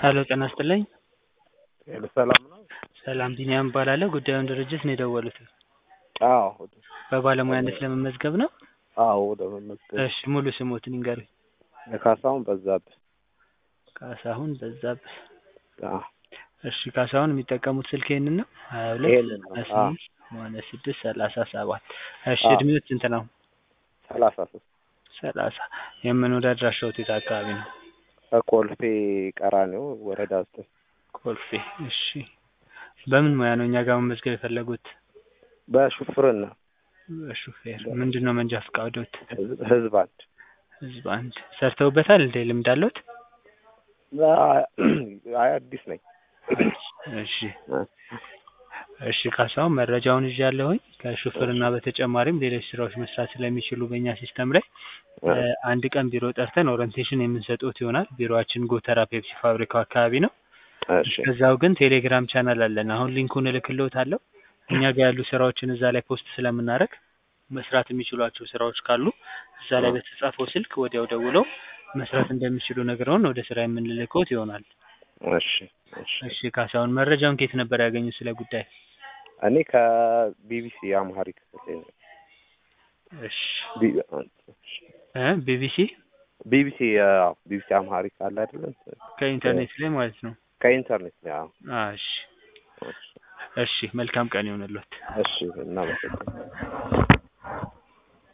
ሄሎ ጤና ይስጥልኝ። ሄሎ ሰላም ነው? ሰላም ቢኒያም እባላለሁ። ጉዳዩን ድርጅት ነው የደወሉት። አዎ በባለሙያነት ለመመዝገብ ነው? አዎ ወደ መመዝገብ እሺ ሙሉ ስሞትን ይንገሩኝ። ካሳሁን በዛብህ። ካሳሁን በዛብህ። አዎ እሺ ካሳሁን የሚጠቀሙት ስልክ ይሄንን ነው? ሀያ ሁለት ይሄንን ነው። ሀያ አዎ ስምንት ሰማንያ ስድስት ሰላሳ ሰባት እሺ አዎ። እድሜዎት ስንት ነው? ሰላሳ ሶስት ሰላሳ የመኖሪያ አድራሻዎት የት አካባቢ ነው? ከኮልፌ ቀራኒዮ ወረዳ ዘጠኝ ኮልፌ። እሺ በምን ሙያ ነው እኛ ጋር መመዝገብ የፈለጉት? በሹፍርና በሹፌር ምንድን ነው መንጃ ፈቃዶት? ህዝብ- ህዝብ አንድ ህዝብ አንድ ሰርተውበታል እንዴ? ልምድ አለዎት? አይ አዲስ ነኝ። እሺ እሺ ካሳሁን መረጃውን ይዣለሁኝ። ከሹፍርና በተጨማሪም ሌሎች ስራዎች መስራት ስለሚችሉ በእኛ ሲስተም ላይ እ አንድ ቀን ቢሮ ጠርተን ኦሪንቴሽን የምንሰጥዎት ይሆናል። ቢሮአችን ጎተራ ፔፕሲ ፋብሪካው አካባቢ ነው። እሺ ከዛው ግን ቴሌግራም ቻናል አለን። አሁን ሊንኩን እልክልዎታለሁ። እኛ ጋር ያሉ ስራዎችን እዛ ላይ ፖስት ስለምናደርግ መስራት የሚችሏቸው ስራዎች ካሉ እዛ ላይ በተጻፈው ስልክ ወዲያው ደውለው መስራት እንደሚችሉ ነግረውን ወደ ስራ የምንልክዎት ይሆናል። እሺ እሺ እሺ ካሳሁን መረጃውን ከየት ነበር ያገኙት ስለ ጉዳይ? እኔ ከቢቢሲ አምሃሪክ እሺ ቢ- እ ቢቢሲ ቢቢሲ አዎ ቢቢሲ አምሃሪክ አለ አይደለ? ከኢንተርኔት ላይ ማለት ነው። ከኢንተርኔት ላይ አዎ። አ እሺ እሺ መልካም ቀን ይሁንልዎት። እሺ እናመሰግናለን።